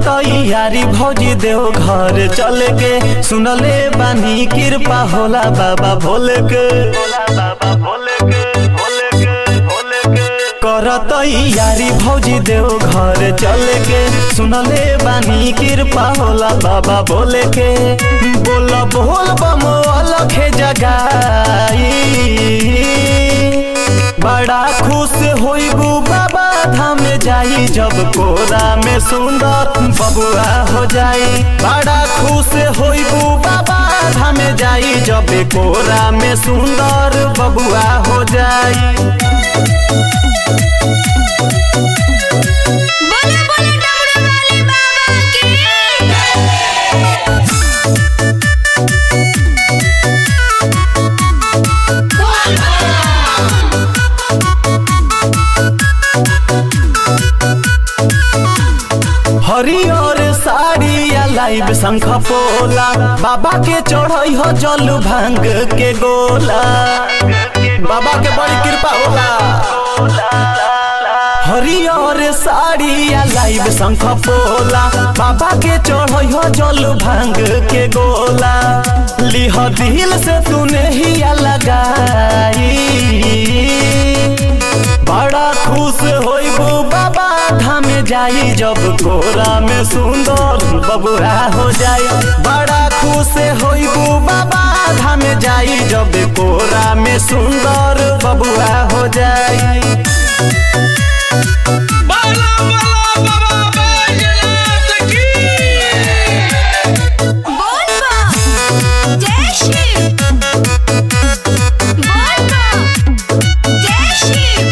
यारी भौजी देव घर चले के सुनले बानी कृपा होला बाबा भोले के बाबा भोले के भोले के भोले के करत यारी भौजी देव घर चले के सुनले बानी कृपा होला बाबा भोले के बोल बोल बम अलख जगाई बड़ा खुश होइबू बाबा धाम जाई जब कोरा में सुंदर बबुआ हो जाई बड़ा खुश होइबू बाबा धाम जाई जब कोरा में सुंदर बबुआ हो जाई बोले बोले डमरू वाले बाबा की हरियर साड़ी या लाइव शंख पोला बाबा के चढ़ई हो जल भांग के गोला बाबा के बड़ी कृपा होला हरियर साड़ी या लाइव शंख पोला बाबा के चढ़ई हो जल भांग के गोला लिह दिल से तूने ही लगाई बड़ा खुश होइबू बाबा धाम जाई जब कोरा में सुंदर बबुआ हो जाई बड़ा खुश होइबू बाबा धाम जाई जब कोरा में सुंदर बबुआ हो जाई बाला बाला बाबा बैजनाथ की बोल बा जय शिव बोल बा जय शिव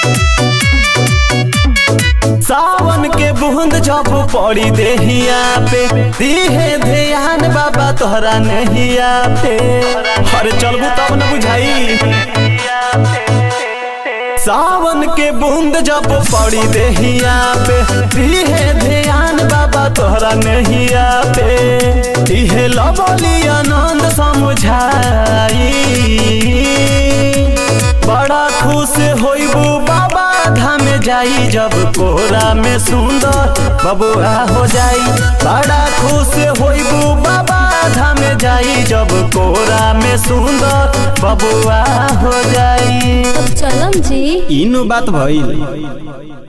सावन के बूंद जब पड़ी देहिया पे दीहे ध्यान बाबा तोहरा नहिया पे हर चलबू तब न बुझाई सावन के बूंद जब पड़ी देहिया पे दीहे ध्यान बाबा तोहरा नहिया पे इहे लबली आनंद समझाई बड़ा खुश होइबू बाबा धाम जाई जब कोरा में सुंदर बबुआ हो जाई बड़ा खुश होइबू बाबा धाम जाई जब कोरा में सुंदर बबुआ हो जाई चलम जी इनु बात भइल